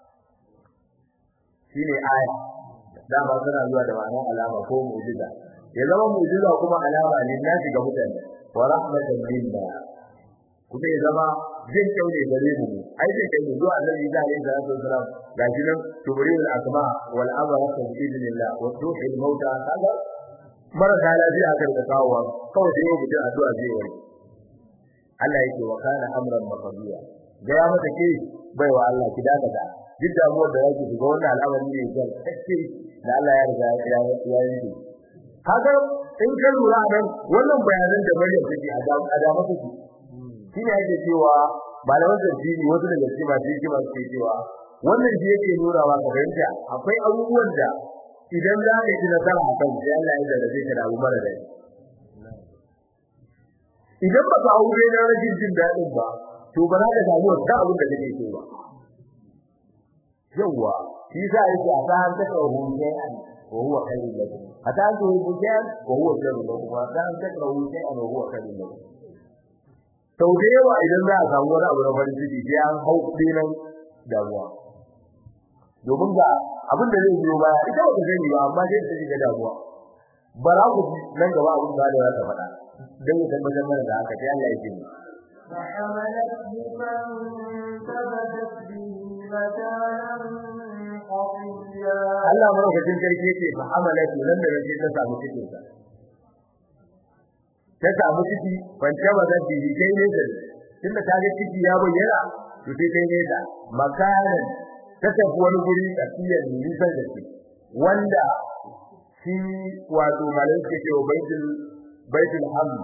shine aya dama suna zuwa da ma'anar alama ko mu'jiza ya zama mu'jiza kuma alama lin-nas ga mutane wa rahmatan minna kuma ya zama jin kyau ne gare mu ai jin kyau ne zuwa annabi da alayhi salatu wasalam ga shi nan tubril asma wal amra bi idnillah wa tuhil mauta kaga mara da lafiya kan da kawo kawai sai mutum addu'a zai wani Allah yake wa kana amran maqdiya ga ya mata ke bai wa Allah ki daga da duk damuwar da yake shiga wannan al'amari ne ga kake da Allah ya riga ya ya yi kaga in ka lura nan wannan bayanan da Maryam take a da a da mata shi shine yake cewa malaman tafsiri wasu daga cikin masu hikima suke cewa wannan shi yake nuna wa ka fahimta akwai abubuwan da idan za ka yi nasara a kan sai Allah ya jarrabe ka da abu mara daɗi idan ba ka aure na rashin jin daɗin ba to ba za ka samu wata abin da kake so ba yawwa shi sa yake a san ta kawo shay'an wa huwa khairun lakum ata an tuhibu shay'an wa huwa sharrun lakum wa ata an takrahu shay'an wa huwa khairun lakum sau da yawa idan za a samu wani abu na farin ciki sai an hau dinan damuwa domin ga abin da zai biyo baya ita ba ta sani ba amma sai ta shiga damuwa ba za ku nan gaba abin da za ta faɗa don ya tabbatar mana da haka sai Allah ya ce فحملته فانتبذت به مكانا قصيا Allah madaukakin sarki yake fa amalatu nan da nake ta samu cikin sa ta samu ciki ban taba zan bi kai ne da tunda ta ga ciki ya bayyana to sai kai ne da makanan ta tafi wani guri tsakiyar nisan da shi wanda shi wato malai ke cewa baitul baitul hamd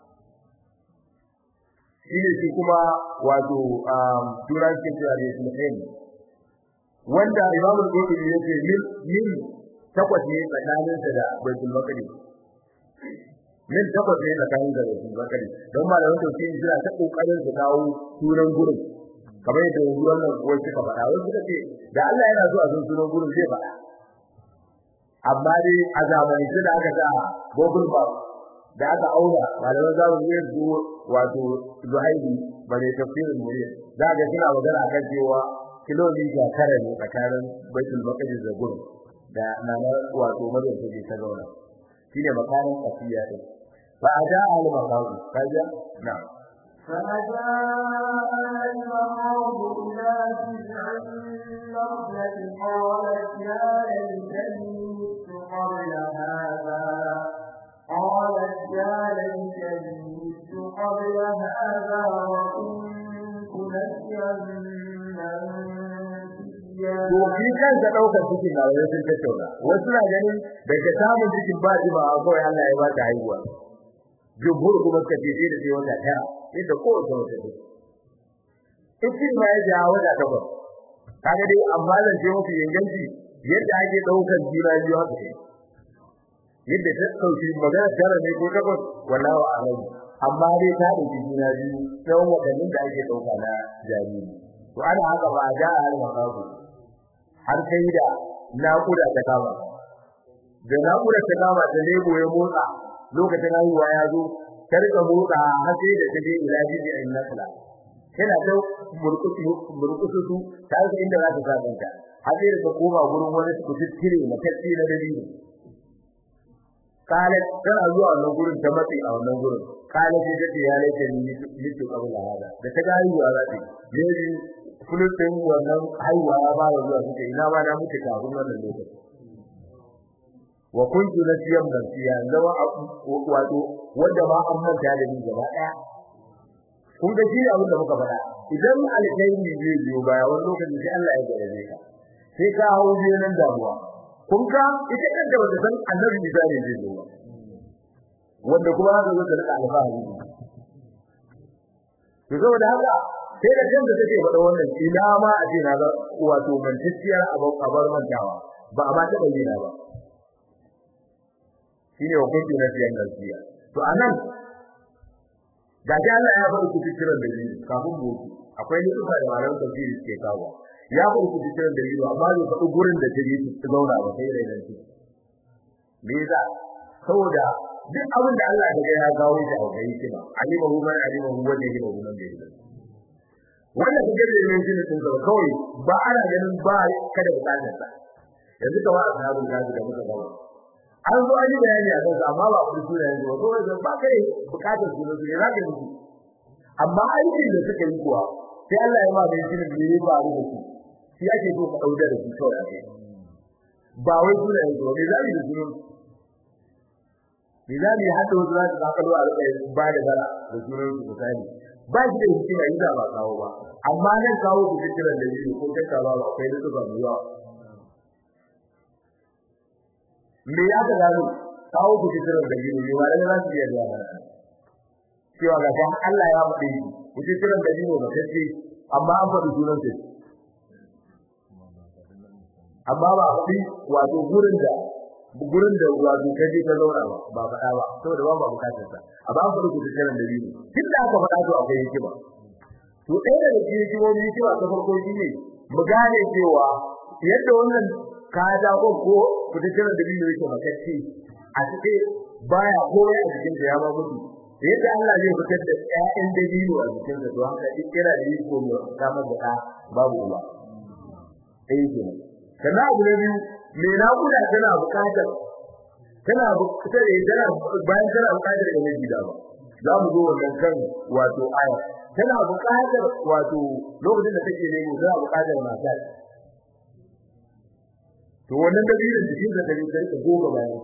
shi ne shi kuma wato turan ke cewa baitul hamd wanda imamu al-qurtubi yake min min takwas ne tsakanin sa da baitul maqdis min takwas ne tsakanin da baitul maqdis don malaman tafsiri suna ta kokarin su kawo sunan gurin kamar yadda yanzu wannan kuwa suka faɗa wai suka ce da Allah yana so a san sunan gurin zai faɗa amma dai a zamani da aka sa Google Map da aka auna malaman zamani ne su wato Zuhairi bare tafsirin Muriya za ga suna magana akan cewa kilomita tara ne tsakanin Baitul Maqdis da gurin da nana wato Maryam take ta zauna shine makarin kafiya din fa ada al maqam kaja na فأجاء المخاض إلى جذع النخلة قالت يا ليتني مت قبل هذا قالت يا ليتني مت قبل هذا وكنت نسيا منسيا to shi kansa daukar cikin na wani sun tattauna wasu na ganin daga samun cikin ba ji ba kawai Allah ya ba ta haihuwa jumhur kuma suka ce sai da sai wata tara inda ko wata wata ce ikin ma ya ja wata takwas kaga dai amma zan ce muku inganci yadda ake daukar juna biyu haka ne yadda ta dauki magana tara ne ko takwas wallahi a'lam amma dai ta dauki juna biyu tsawon wadannin da ake dauka na jariri to ana haka ba ja har makabu har sai da naƙuda ta kama da naƙuda ta kama da lebo ya motsa lokacin haihuwa ya zo ta rika motsa har sai da ta je ila jiji a nasla tana ta murkusu murkusu su ta ga inda za ta sa kanta har sai da ta koma gurin wani kututtire na tacce na dalili kale tana zuwa wannan gurin ta matsi a wannan gurin kale sai ta ce ya laike ni litu qabla hada da ta ga haihuwa za ta yi fulutin wannan haihuwa ya ba zuwa suke ina ba na muke kafin wannan lokaci wa kuntu nasiyan nasiya zama wato wanda ba an manta da ni gaba daya kun ga shi abin da muka faɗa idan alkhairi zai biyo baya wani lokaci sai Allah ya gare ka sai ka hawo biyo nan damuwa kun ga ita kanta wanda san annabi Isa ne zai zo wanda kuma haka zo da alfahari to saboda haka sai da kanta take faɗa wannan ina ma a ce na ga wato mantacciyar abar mantawa ba a ma ta bayyana ba shine hukunci na siyan nasiya to anan da ga Allah ya faɗi kuci kiran da ni kafin mu akwai nufa da malaman tafsiri suke kawo ya faɗi kuci kiran da ni amma bai faɗi gurin da take ta zauna ba sai da nan me yasa saboda duk abin da Allah ya ya kawo shi a kai shi ba alima hu man alima hu wanda yake da gunan da yake wannan kike da yin jini sun zama kawai ba ana ganin ba kada bukatar sa yanzu kawai a sahabin gaji da muka gawa an zo an yi bayani a kansa amma ba ku suna yanzu ba kawai ba kai bukatar su ne za ka yi amma aikin da suka yi kuwa sai Allah ya ma da shi ne ne ba da su shi ake so ka dauka da su kawai ake ba wai suna yanzu ba me za mu yi da su me za mu yi hada wasu za su zakalo a rika ba da bara da sunan su misali ba shi da hikima yi da ba kawo ba amma nan kawo ku kiran da biyu ko kai ba ba kai da su ba mu yawa me ya ka gano kawo ku cikin da biyu ne ba da za su iya zuwa mana cewa ga dan Allah ya faɗi ku cikin da biyu ba kace amma an faɗi sunan sai amma ba faɗi wato gurin da gurin da wato kaje ka zauna ba ba faɗa ba saboda ba ba bukatar sa amma an faɗi ku cikin da biyu tun da aka faɗa to akwai hikima to ɗaya daga cikin hikimomi hikima ta farko shine mu gane cewa yadda wannan kada ko ko ku cikin da biyu yake makacce a cikin baya komai a cikin da ya ba mutu yadda Allah zai fitar da ƴaƴan dabino a cikin da to haka duk kira da yi ko kamar da babu uba eh ke kana abu ne biyu me na kuda tana buƙatar tana buƙatar tana bayan tana buƙatar da mai gida ba za mu zo wannan kan wato aya tana buƙatar wato lokacin da take nemo tana buƙatar mata to wannan dalilin cikin da take sai goga bayan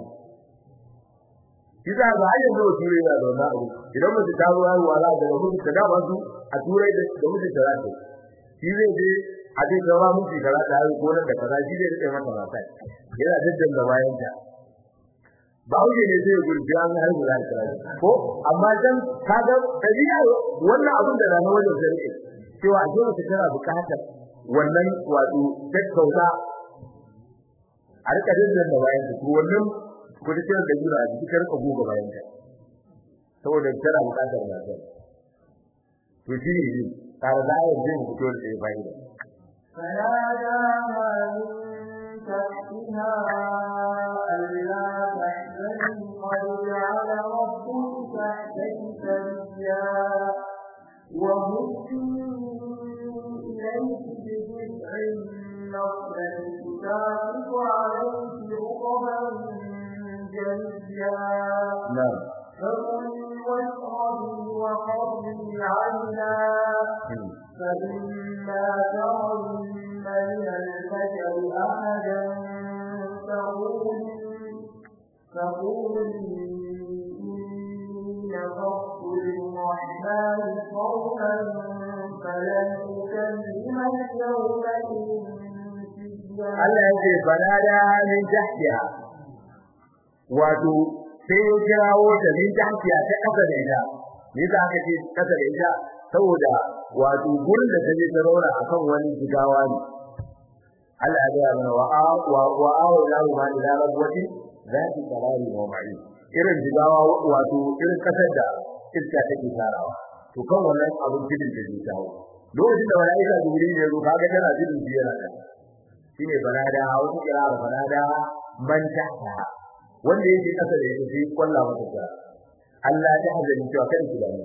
kisa ga hanyar da ture yana da wannan abu idan mutum ta zo haihuwa za ga mutum ta da su a turai da da mutum ta rata shi zai je a ce gawa mutum ta rata haihu ko nan da kaza shi zai rike mata mata yana daddan da bayan ta ba wuce ne sai gurbi an haihu za ta ko amma dan kaga tabi'a wannan abin da rana wajen sai cewa a ce mutum tana bukatar wannan wato tattauta a rika daddan da bayan ta wannan ko da cewa da jira a cikin ka goga bayan ka saboda tana bukatar lafiya to shi ne tare da ayar jin fito da ya fa'ida فناداها من تحتها ألا تحزني قد جعل ربك تحتك سريا وهزي إليك بجذع النخلة تساقط عليك رطبا جنيا نعم فكلي واشربي وقري عينا فإما ترين من البشر أحدا فقولي فقولي إني نذرت للرحمن صوما فلن أكلم اليوم إنسيا Allah ya ce banada min tahtiha wato sai ya kirawo ta min tahtiha ta kasa da ita me yasa aka ce kasa da ita saboda wato gurin da ta je ta rauna akan wani jigawa ne Allah ya ga mana wa wa wa awla ma ila rabwati zati qarari wa ma'i irin jigawa wato irin kasar da iska take tarawa to kan wannan abin gidin da zai tawo lokacin da malaika jibril ya zo kaga tana gidin biyar da shine banada wani kira banada man tahta wanda yake kasa da yake sai kwalla mata ta Allah ta hazani cewa kada ki damu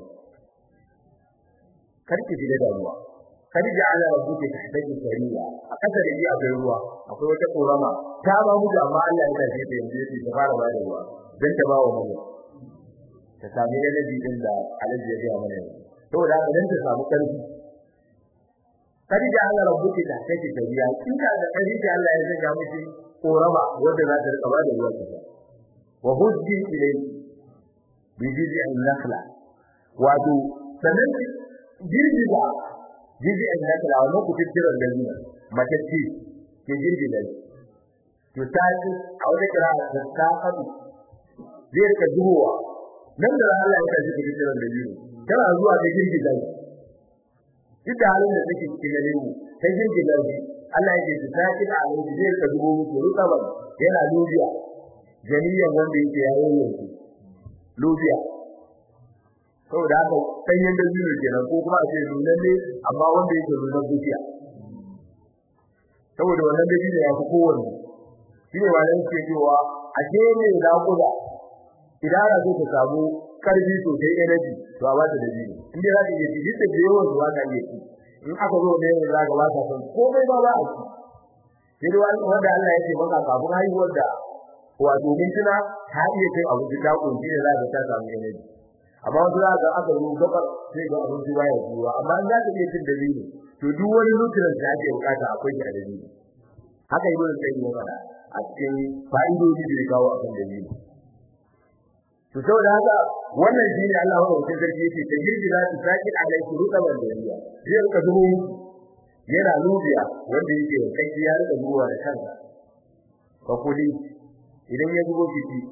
kar ki ji damuwa kar ji ala rabbuki tahtaki sariya a kasa da yi akwai ruwa akwai wata korama ta ba mu da amma Allah ya tafi da yanzu yake ta fara ba da ruwa dan ta ba wa mu ta sami da nabi din da alaji ya ga mana saboda haka dan ta samu karfi kar ji ala rabbuki tahtaki sariya kinka da kari da Allah ya saka miki korama wanda za ta rika ba da ruwa ta wa hujji ilayhi bi jiz'in nakhla wato sanan girgiza jiz'in nakhla wannan ku tikkira da ni matacci ke girgiza to sai a wata kira da ta fadi zai rika zuwa nan da Allah ya kaji tikkira da ni kana zuwa da girgiza duk da halin da take cikin gare mu sai girgiza shi Allah ya ce ta kida a wani zai rika zubo muku rutaban yana lubiya jami'an wanda yake yayin yanzu lubiya saboda haka sanyin da biyu kenan ko kuma a ce nunan ne amma wanda yake nunan dukiya saboda wannan da biyu ya fi kowanne shi ne wannan ke cewa a ke ne da kuda idan ana so ka samu karfi sosai energy to a bata da biyu in dai za ka iya ci duk da yawan su ba ka iya ci in aka zo da yawan za ka ba ka san komai ba ba a ci sai dai wanda Allah ya ce maka kafin haihuwar da wato mintuna ta iya kai abu da ta kunshi ne za ka ta samu energy amma wanda za ka aka yi gaba sai ga abin da ya zuwa amma in za ka iya cin dalili to duk wani nutrient da ake bukata akwai shi a dalili haka yi wurin sai ya fara a cikin fa'idodi da ya kawo akan dalili to saboda haka wannan shine Allah wa mutum sarki yake ta girgi za ta saki alaiku rutaban dariya zai rika zubo yana lubiya wanda yake kai ya rika zuwa da kansa fa kuli idan ya zubo fiti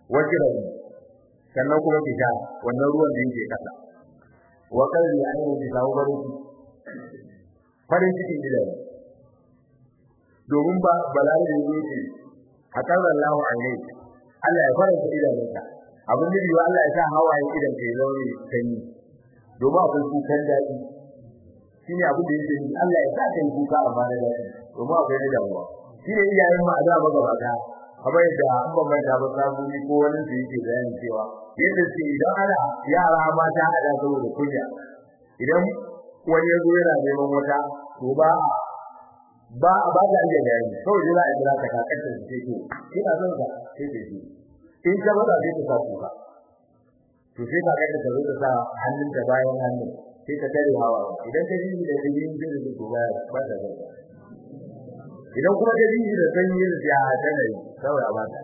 wajira sannan kuma ki sha wannan ruwan da yake kasa wa kalli ayyuhu bi sawbarin farin cikin gidan domin ba balare da yake hakan Allah alai Allah ya faranta idanunka abin da yiwa Allah ya sa hawaye idan kai zaure sanyi domin akwai kukan daɗi shine abin da yake yi Allah ya sa kai kuka amma da daɗi domin akwai da damuwa shine iyayen mu a da ba gaba da kamar yadda an ban manta ba samu ni ko wani da yake bayani cewa yadda ce idan ana yara mata a da saboda kunya idan wani ya zo yana neman wata to ba ba ba da iya bayani kawai dai za a jira ka kakar da ce to ina son ka sai ta ji in ka bada sai ta sa kuka to sai ka ga ta zo ta sa hannunta bayan hannun sai ka tare hawa idan ka ji da ji da ji ko ba ba da ba idan kuma ka ji da sanyi da ya tana yi kawai a bata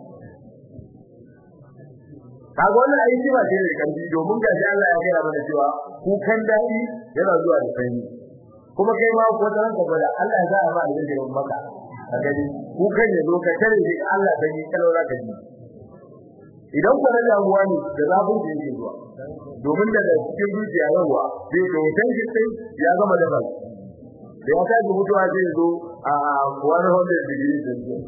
kaga wannan aiki ba sai da kanji domin ga shi Allah ya gaya mana cewa kukan dadi yana zuwa da sanyi kuma kai ma ko dan ka bada Allah ya sa ma da yake maka kaga kukan ya zo ka tare shi Allah dan yi kalora ka ji idan kuma damuwa ne da zafin da yake zuwa domin daga cikin zuciya yawa zai to tanki sai ya gama da bal da ya kaji mutuwa zai zo a 100 degree celsius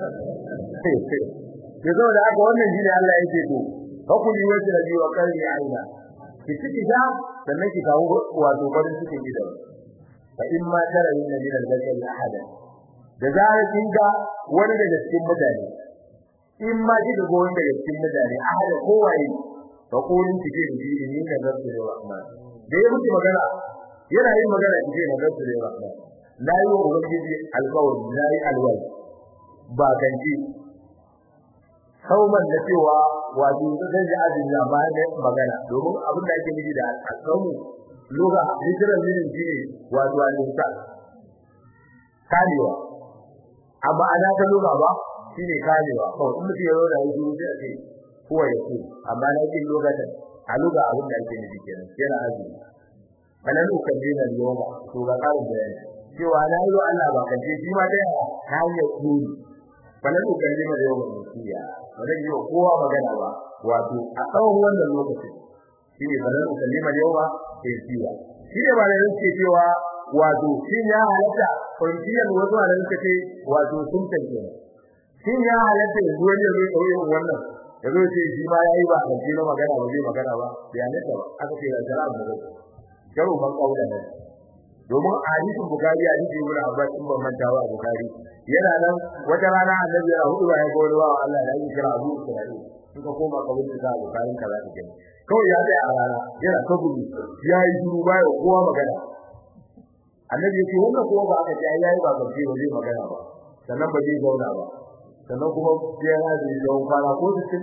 ke zo da haka wannan shine Allah yake to hakuri wace da biwa kalli aina ki ciki da sannan ki kawo wato farin cikin gidan fa in ma tara yin nabi da zakari ahada da zai kinga wani daga cikin mutane in ma kika ga wanda daga cikin mutane ahada kowaye fa kulin kike da shi ni da zartu da rahman da ya mutu magana yana yin magana kike da zartu da rahman la yi wa ubangiji alƙawari la yi alwai ba kanci kauman da cewa wato zai ji azumi amma ne magana domin abin da ake nufi da alƙawu lugha literal meaning shine wato al-insan kamewa amma ana ta lugha ba shine kamewa ko in mutum ya zo da yanzu sai a ce kowa ya ce amma na kin lokacin a lugha abin da ake nufi kenan yana azumi falan ukallina al-yawma to ga karin bayani cewa na yi wa Allah ba kace shi ma dai ta hanyar kuri falan ukallima al-yawma musiya ba zan yi wa kowa magana ba wato a tsawon wannan lokacin shine falan ukallima al-yawma musiya shi ne ba da yake cewa wato shin ya halatta kwanciyar wasu da suka ce wato sun tanke shin ya halatta yanzu wani ya zai kauye wannan ya zo ce shi ma yayi ba kan na magana ba zai magana ba bai halatta ba aka ce da jara'a da zai yaro ban kaula ne domin hadisin bukari hadisi ibn abbas in ban manta ba bukari yana nan wata rana annabi ya hudu ba ya ga wani wa Allah da yake kira Abu Isra'il in ka koma ka wuce da bukari ka za ka gani kawai ya tsaya a rana yana ta gudu ya yi shiru ba ya kowa magana annabi yake wannan kowa ba aka ce yayi ba gaske ba zai magana ba sannan ba zai zauna ba sannan kuma sai ya zai zauna kwana ko cikin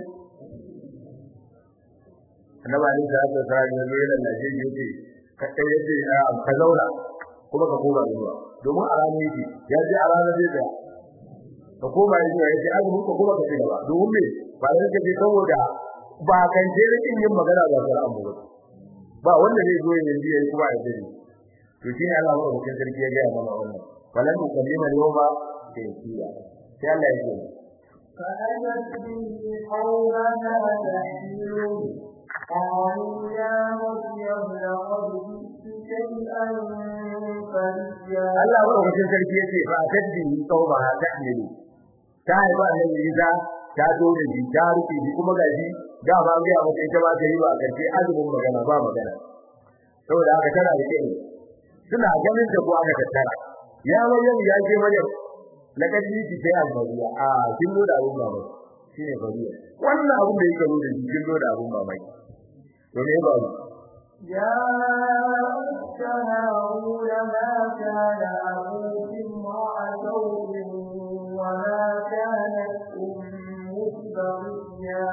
annabi ali da aka tsara ne ne da Najeriya yake ka kai yace ka zauna kuma ka koma zuwa domin a ranar yake ya ji a ranar zai tsaya ka koma zuwa yace azumi ko kuma ka ci gaba domin me ba da kake saboda ba kan je rikin yin magana ba sai an ba ba wanda zai zo yin biya kuma ya dare to shi ne Allah ba sarki ya ga mana wannan walan ukallima yawma kayfiya sai Allah ya ce فأتت به قومها تحمله قالوا يا مريم لقد جئت شيئا فريا Allah ba wajen sarki yace fa tadbi tauba tahmilu ta haifa annabi Isa ta zo da shi ta rufe shi kuma gashi da ba ga mata ita ba ta yi ba karshe azumin magana ba magana saboda haka tana da kai suna ganin da ko aka tattara ya Maryam ya ce Maryam laqad jiti sai al-bariya a kin zo da abun mamaki shine bariya wannan abun da yake zo da kin zo da abun mamaki to me ba يا أخت هارون ما كان أبوك امرأ سوء وما كانت أمك بغيا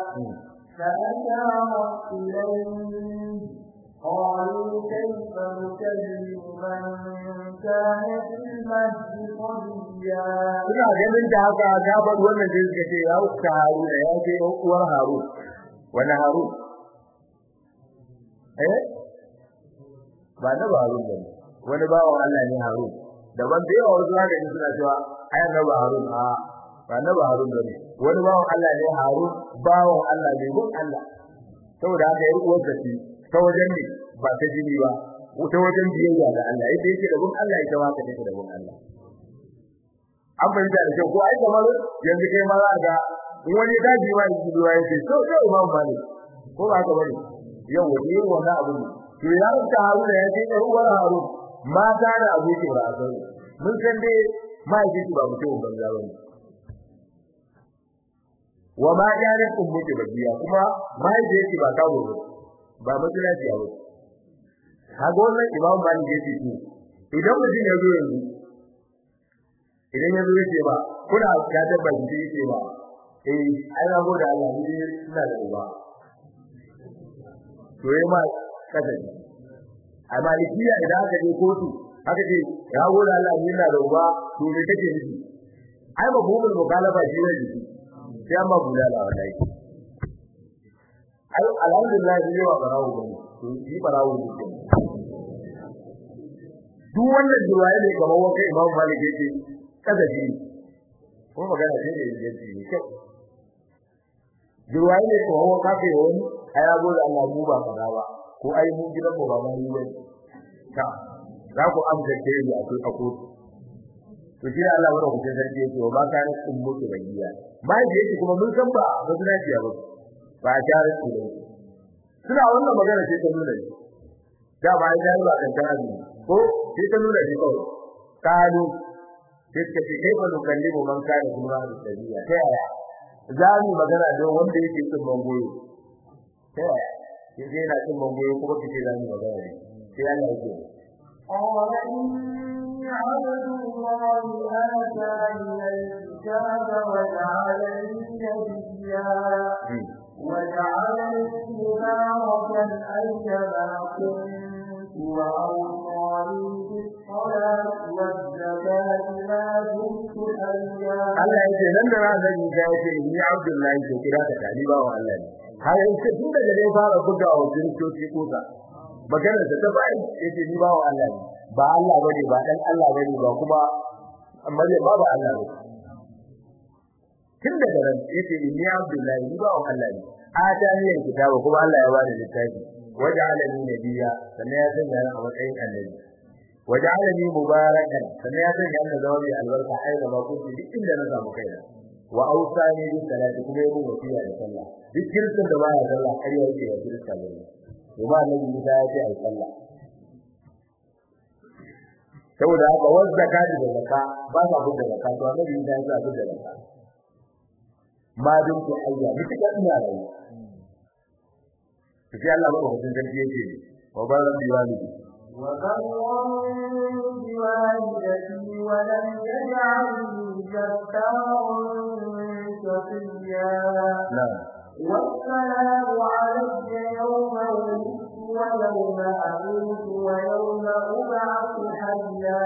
فأشارت إليه قالوا كيف نكلم من كان في المهد صبيا ina ganin da haka ta bar wannan da suka ce ya uka Haruna ya ce uwar Harun wani Harun eh ba na ba Harun bane wani bawo Allah ne Harun daban da yawa wasu haka ne suna cewa ai na ba Harun a ba na ba Harun bane wani bawon Allah ne Harun bawon Allah ne gun Allah saboda haka yar uwar da shi ta wajen ne ba ta jini ba ta wajen biyayya da Allah yadda yake da gun Allah ita ma ka take da gun Allah an fahimta da kyau ko ai kamar yanzu kai ma za ga in wani ya daji ma yake duwa yake so so imam malik ko ba haka bane yau wani yin wannan abu ne to ya rubuta haruna ya ce ɗan uwar harun mata da abokin ba a sani mun san dai mahaifinsu ba mutum banza ba ne wa ma jarat ummuki bagiya kuma mahaifiyarki ba kawo ba ba matsalaci a wasu kaga wannan imam malik yake ce idan mutum ya zo yanzu idan ya zo yake ba kuna ka tabba shi yake ba eh ai na gode Allah ni ina da uba to yayi ma kada ni a malikiya idan aka je kotu aka ce ya gode Allah ni ina da uba to me kake nufi ai ba bubul mukalafa shi ne jiki sai amma bulala wallahi ai alhamdulillah ni wa barawo ne to shi barawo ne duk wannan duwaye ne kamar wanka Imam Malik yake kada ji ko magana ce ne yake ne kyau duwaye ne ko hawa kafe wani ai abu da Allah mu ba kaza ba ko ai mu gidan mu ba ma yi wani ta za ku amsa ke yi a cikin kotu to shi Allah wanda ku sarki yake wa ba ka ne kun mutu bayiya mai da yake kuma mun san ba ba suna ciya ba ba a jare su ne suna wannan magana ce ta nuna da ba ai jare ba kan ta ko sai ta nuna shi kawai kalu sai ka ce kai ba nukallimu man kana kuma da dabiya ta yaya za mu magana da wanda yake cin mangoyo ta yaya sai yana cin mangoyo kuma kace za mu magana ne sai Allah yake قال إني عبد الله آتاني الكتاب وجعلني نبيا وجعلني مباركا أينما كنت وأوصاني بالصلاة والزكاة ما دمت حيا Allah yake nan da ran zan yi yake ni Abdullahi ke kira ka taliba wa Allah ne har yace tun daga dai fara buga wa kiristoci kusa magana da ta bai yace ni ba wa Allah ne ba Allah bane ba dan Allah bane ba kuma amma dai ba ba Allah ne tun daga ran yace ni Abdullahi ni ba wa Allah ne atani kitabu kuma Allah ya bani littafi waja'alani nabiyya sannan ya sanya ni a matsayin annabi waja'alani mubarakan sannan ya sanya ni zama mai albarka aina ma kunti duk inda na samu kaina wa awsani bi salati kuma yabo wasiya da sallah duk kirkin da baya sallah har ya yake ya kirka ne kuma annabi Musa ya ce ai sallah saboda haka wanda zakati da zakka ba sa bin zakka to annabi Musa ya ce bin zakka ma dun ku ayya mutuka ina rayuwa sai Allah ba hutun sarki yake wa baran biwali وبرا بوالدتي ولم يجعلني جبارا شقيا na'am والسلام علي يوم ولدت ويوم أموت ويوم أبعث حيا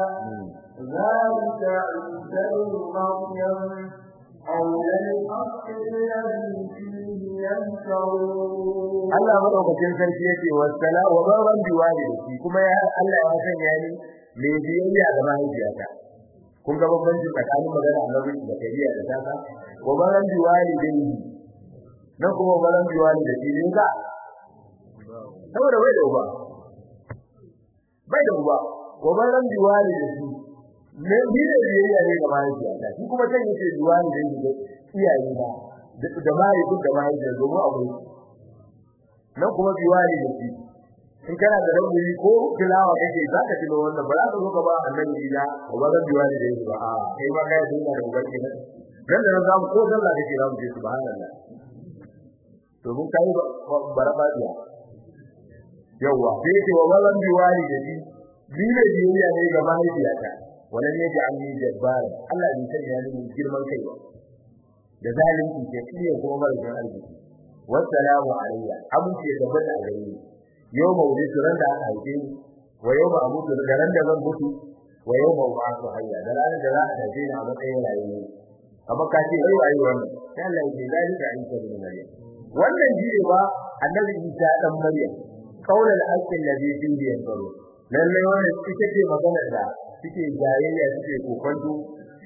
ذلك عيسى بن مريم قول الحق الذي فيه يمترون Allah madaukakin sarki yake wasala wa baban biwalidati kuma ya Allah ya sanya ni mai biyayya ga mahaifiyata kun ga bambanci tsakanin magana annabi da kariya da tata wa baban biwalidati nan kuma baban biwalidati ne ka saboda bai da uba bai da uba wa baban biwalidati ne bi da biyayya ne ga mahaifiyata shi kuma can yake biwalidati ga iyaye na da mahaifin da mahaifiyar domin akwai nan kuma biwali da shi in kana da rauni ko tilawa kake za ka tilo wannan ba za ka zo ka ba annabi ila ko ba da biwali da shi ba a kai ba kai dinga da ubangi nan dan da zamu ko sallah kake zamu je subhanallah to mun kai baraba biya yawa sai ce wa walan biwali da shi dole biyayya ne ga mahaifiyata wannan ne ji anni jabbar Allah bai sanya ni girman kai ba da zalunci ke iya kuma mara arziki wassalamu alayya abinci ya tabbata a gare ni yau mawudi ran da aka haife ni wa yau ma amutu da ran da zan mutu wa yau ma ba'athu hayya da ran da za a haife ni a matsayin rayuwa kamar ka ce ai ai wannan sai Allah ya ce zalika isa bin maryam wannan shi ne ba annabi isa dan maryam qaulul haqqi alladhi fihi yanzuru lalle wannan ita ce maganar da suke jayayya suke kokonto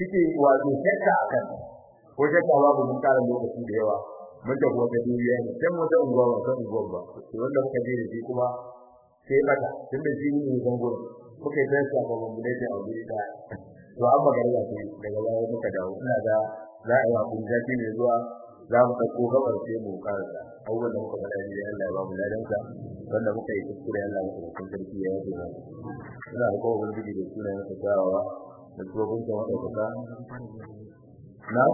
suke wato shakka akan ko shakka babu mun kara lokaci da yawa mun da kuma duniya ne sai mu da unguwa ba san unguwa ba to wanda muka je da shi kuma sai bata tunda shi ne zango muka yi tsaya ba mun da ta aure da to amma ga ya ce daga baya muka dawo ina da za a yi abun zafi ne zuwa za mu ɗauko gabar sai mu karasa abubuwan da muka faɗa ne Allah ya ba mu ladansa wanda muka yi kuskure Allah ya kuma kun sarki ya yi ba ina da kowa wani da suna yin tasawa da kuma kun ta wata kasa na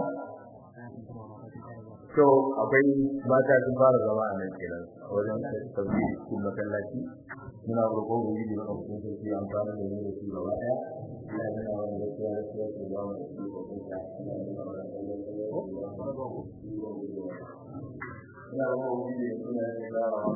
to akwai mata sun fara zama a nan kenan wajen sauki cikin masallaci muna roƙon wuri da muka kun sarki an fara da yin da su gaba ɗaya ina da wani gaskiya gaskiya su ba mu da su ko kun ta ina da wani ina da wani da suna yin